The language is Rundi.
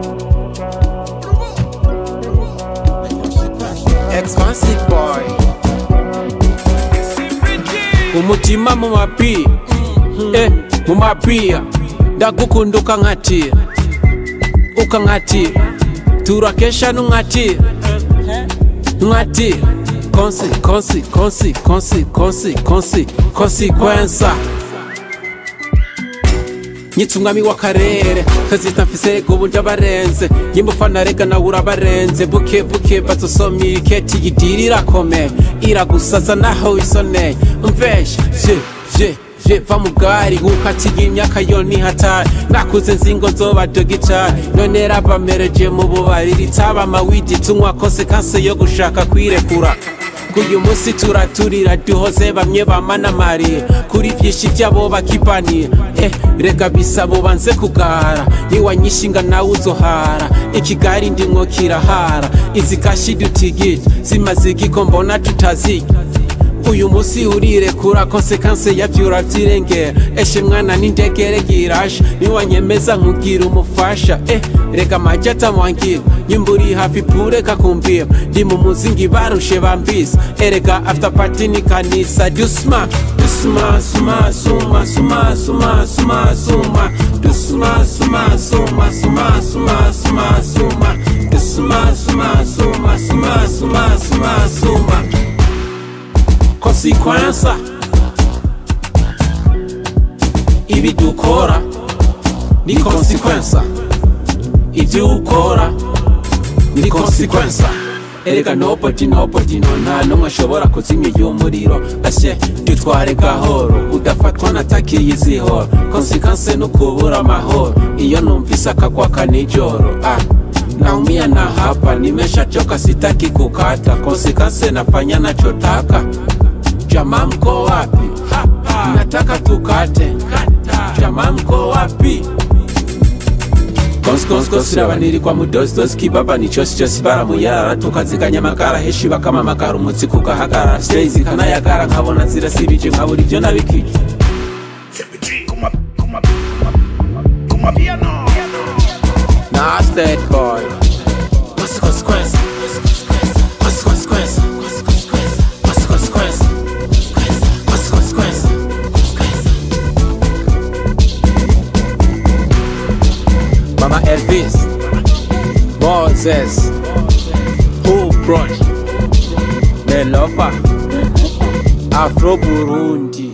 Expensive boy umutima mu mapi eh mu mapia ndagukunda ukankatira ukankatira turakesha nunkatira nkatira konsi konsi konsi konsi konsi konsi konsikwensa nyitsa umwami w'akarere kazita mfise uburyo abarenze yimbufana rega nawe urabarenze buke buke bazosoma iriketi yidiri irakomeye iragusaza naho wisoneye umveshe vye vye vye va mu bwari gukatiye imyaka yo ntihatari nakuze nzingo nzobadoga icari none rabamereje mu bubari ritaba amawidi tunywa konsekanse yo gushaka kwirekura kuyu munsi turaturira duhoze bamwe bamanamariye kuri vyinshi vyabo bakipaniye eh rega bisabo banze kugara niwanyishinga nawe uzohara ikigari ndimwo kirahara izi kashi dutigije zimaze igiko mbona tutazirya uyu munsi urirekura konsekanse yavyo uravyirengera eshe mwana n'indegere girasha niwanyemeza nkugira umufasha eh reka maji atamwangira nyimba uri hafi pureka kumbira ndi mu muzingi barushe bambisa erega after party ni kanisa dusma dusma suma suma suma suma suma suma dusma suma suma suma suma suma suma dusma suma suma suma suma suma suma konsekwensa ibi dukora ni konsekwensa ibyo ukora ni konsekwensa erega nobody nobody no nta n'umwe ashobora kuzimya uyu muriro asye dutware gahoro udafatwa natakiye izihoro konsekanse no kubura amahoro iyo numvise akagwaka nijoro ah naumia na hapa nimeshachoka sitaki kukata konsekanse nafanya nachotaka jamaa mko wapi nataka tukate jamaa mko wapi konsikonsirabanirirwa mudosidosi kibaba ni chosi chosi baramuyarara tukaziganya amagara heshi bakamamagara umutsi kugahagarara siteyi zikanayagara nkabona zirasibije nkabura ibyo nabikije Kuma, kuma, kuma, kuma piano. Nas that boy What's the consequence? What's the consequence? What's the consequence? What's the consequence? Mama Elvis Moses Who brought Melofa Afro Burundi